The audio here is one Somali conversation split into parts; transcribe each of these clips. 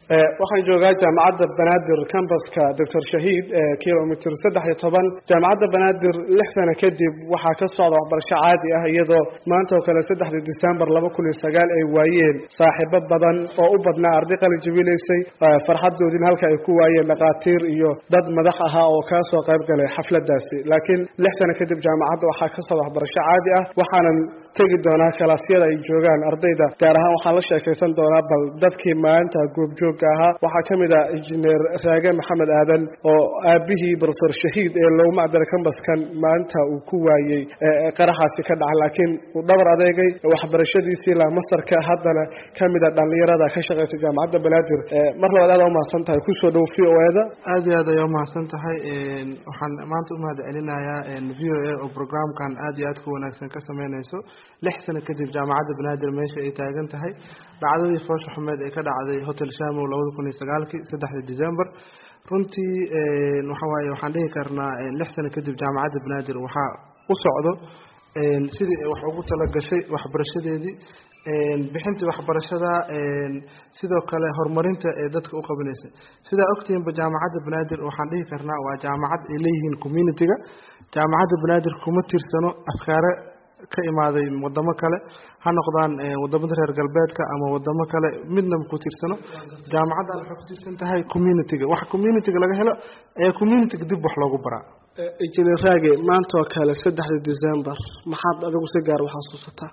waxaan joogaa jaamacadda banaadir cambaska doctor shahiid kilomitr saddex iyo toban jaamacadda banaadir lix sano kadib waxaa ka socda waxbarasho caadi ah iyadoo maanta oo kale saddexdii december laba kun iyo sagaal ay waayeen saaxiibo badan oo u badnaa arday qalin jabinaysay farxadoodin halka ay ku waayeen dhakhaatiir iyo dad madax ahaa oo kaa soo qayb galay xafladaasi laakiin lix sano kadib jaamacadda waxaa ka socda waxbarasho caadi ah waxaanan tegi doonaa kalaasyada ay joogaan ardayda gaar ahaan waxaan la sheekaysan doonaa bal dadkii maalinta goobjoogga ahaa waxaa ka mid ah injineer raage maxamed aadan oo aabihii profesor shahiid ee loogu macdara kambaskan maalinta uu ku waayey qaraxaasi ka dhacay laakiin uu dhabar adeegay waxbarashadiisii ilaa masarka haddana ka mid a dhallinyarada ka shaqaysa jaamacadda banaadir mar labaad aad umahadsan tahay kusoo dhow v o eda aad iyo aad ayaa umahadsan tahay waxaan maanta umahad celinayaa v o a oo programkan aad iyo aad ku wanaagsan ka sameynayso lix sano kadib jaamacadda banaadir meesha ay taagan tahay dhacdadii foosha xumeed ee ka dhacday hotel shamow labada kun iyo sagaalkii saddexda december runtii waxawaaye waxaan dhihi karnaa lix sano kadib jaamacadda banaadir waxaa u socdo sidii ay wax ugu talagashay waxbarashadeedii bixintii waxbarashada sidoo kale horumarinta ee dadka u qabinaysa sidaa ogtihiinba jaamacadda banaadir waxaan dhihi karnaa waa jaamacad ay leeyihiin communitiga jaamacadda banaadir kuma tirsano afkaare ka imaaday wadamo kale ha noqdaan wadamada reer galbeedka ama wadamo kale midnaba ku tirsano jaamacaddan waxay ku tirsan tahay communitiga wax communitiga laga helo ayaa communitiga dib wax loogu baraa injineer raage maanta oo kale saddexda december maxaad adigu si gaar u xasuusataa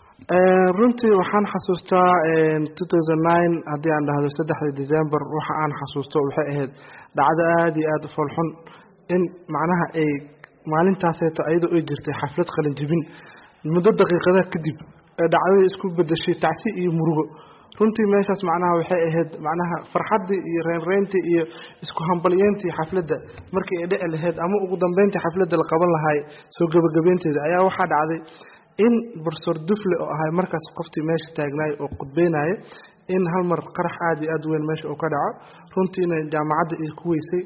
runtii waxaan xasuustaa two thousand nine haddii aan dhahdo saddexda december waxa aan xasuusto waxay ahayd dhacdo aada iyo aada u foolxun in macnaha ay maalintaaseeto ayadoo ay jirtay xaflad qalin jibin muddo daqiiqadaha kadib ee dhacdadii isku bedeshay tacsi iyo murugo runtii meeshaas macnaha waxay ahayd macnaha farxaddii iyo reynreyntii iyo isku hambalyeyntii xafladda markii ay dhici lahayd ama ugu dambeyntii xafladda la qaban lahaay soo gebagabeynteeda ayaa waxaa dhacday in profesor dufle oo ahay markaas qoftii meesha taagnaay oo khudbeynaya in hal mar qarax aada iyo aada weyn meesha uu ka dhaco runtiina jaamacadda ay ku weysay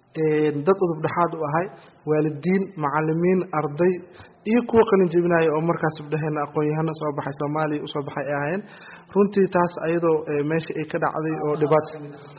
dad udub dhexaad u ahay waalidiin macalimiin arday iyo kuwa qalin jebinaya oo markaas udheheen aqoon-yahano soo baxay soomaaliya usoo baxay ay ahaayeen runtii taas ayadoo meesha ay ka dhacday oo dhibaato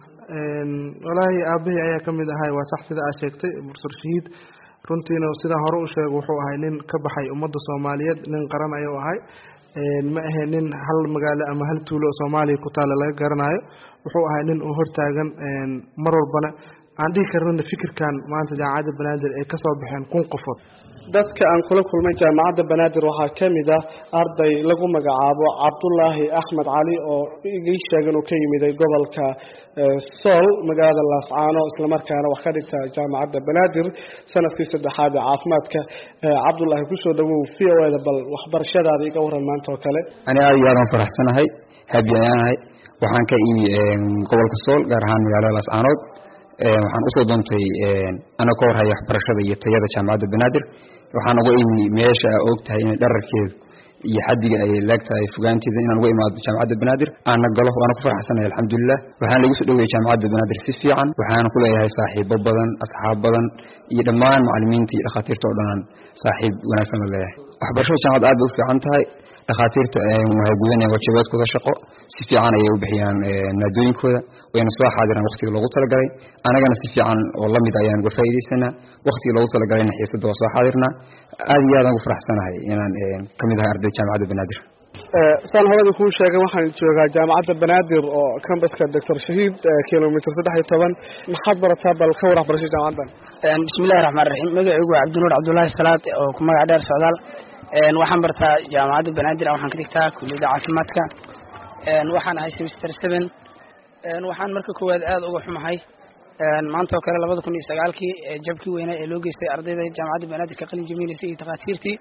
walaahi aabahii ayaa ka mid ahay waa sax sida aad sheegtay profesor shahiid runtiina sidaan hore u sheego wuxuu ahay nin ka baxay ummadda soomaaliyeed nin qaran ayuu ahay ma ahe nin hal magaalo ama hal tuulo oo soomaaliya ku taalla laga garanayo wuxuu ahay nin uu hortaagan mar walbana aan dhihi karnana fikirkan maanta jaamacadda banaadir ay kasoo baxeen kun qofood dadka aan kula kulmay jaamacadda banaadir waxaa ka mid ah arday lagu magacaabo cabdulaahi axmed cali oo igii sheegan uu ka yimiday gobolka sool magaalada laascaano islamarkaana wax ka dhigta jaamacadda banaadir sanadkii saddexaad ee caafimaadka cabdulaahi kusoo dhawow v o eda bal waxbarashadaada iga waran maanta oo kale ani aada iyo aadaan faraxsanahay habi ayaanahay waxaan ka imi gobolka sool gaar ahaan magaalada laascaanood waxaan usoo doontay ana ka warhaya waxbarashada iyo tayada jaamacadda banaadir waxaan uga imi meesha a og tahay inay dhararkeedu iyo xadiga ay leegtahay fogaanteeda inaan uga imaado jaamacadda banaadir aana galo waana ku farxsanahay alxamdulilah waxaana lagu soo dhoweyay jaamacadda banaadir si fiican waxaana ku leeyahay saaxiibo badan asxaab badan iyo dhammaan macalimiinta iyo dhakhaatiirta oo dhanaan saaxiib wanaagsan la leeyahay waxbarashada jaamacadda aad bay u fiican tahay dhakhaatiirta waxay gudanayaan waajibaadkooda shaqo si fiican ayay u bixiyaan maadooyinkooda wayna soo xaadiraan waqtiga loogu talagalay anagana si fiican oo lamid ayaan uga faa'iidaysanaa waqtiga loogu talagalayna xiisadda waa soo xaadirnaa aad iyo aadaan ugu faraxsanahay inaan ka mid ahay arday jaamacadda banaadir saan horada kuu sheegay waxaan joogaa jaamacadda banaadir oo cambaska doctor shahiid kilomitr saddex iyo toban maxaad barataa bal ka war waxbarashada jaamacaddan bismillahi raxmaan raxiim magacaygu waa cabdinuur cabdullaahi salaad oo ku magac dheer socdaal waxaan bartaa jaamacadda banaadir waxaan ka dhigtaa kuliyadda caafimaadka waxaan ahay semester seven waxaan marka koowaad aada uga xumahay maanta oo kale labada kun iyo sagaalkii jabkii weynaa ee loo geystay ardayda jaamacadda banaadir ka qalin jabinaysay iyo takhaatiirtii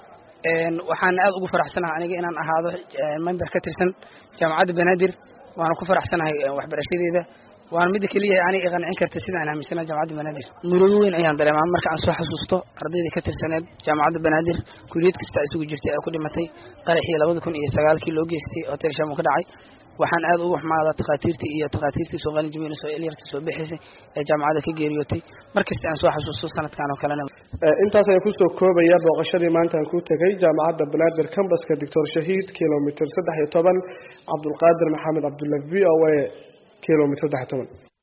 waxaan aada ugu faraxsanahay aniga inaan ahaado member ka tirsan jaamacadda banaadir waana ku faraxsanahay waxbarashadeeda waana midda keliya ani i qancin karta sida aan aaminsana jaamacadda banaadir murugo weyn ayaan dareemaa marka aan soo xasuusto ardayda ka tirsaneed jaamacadda banaadir kuliyad kasta isugu jirtay ee ku dhimatay qaraxii labada kun iyo sagaalkii loo geystay hotel shamo ka dhacay waxaan aada uga xumaadaa takhaatiirtii iyo takhaatiirtii soo qalin jamiina soo elyarta soo bixisay ee jaamacadda ka geeriyootay markasta aan soo xasuusto sanadkan oo kalena intaas ayaan kusoo koobaya booqashadii maanta aan ku tegay jaamacadda banaadir cambaska doctor shahiid kilomitr saddex iyo toban cabdulqaadir maxamed cabdulla v o a kilomitr saddex iyo toban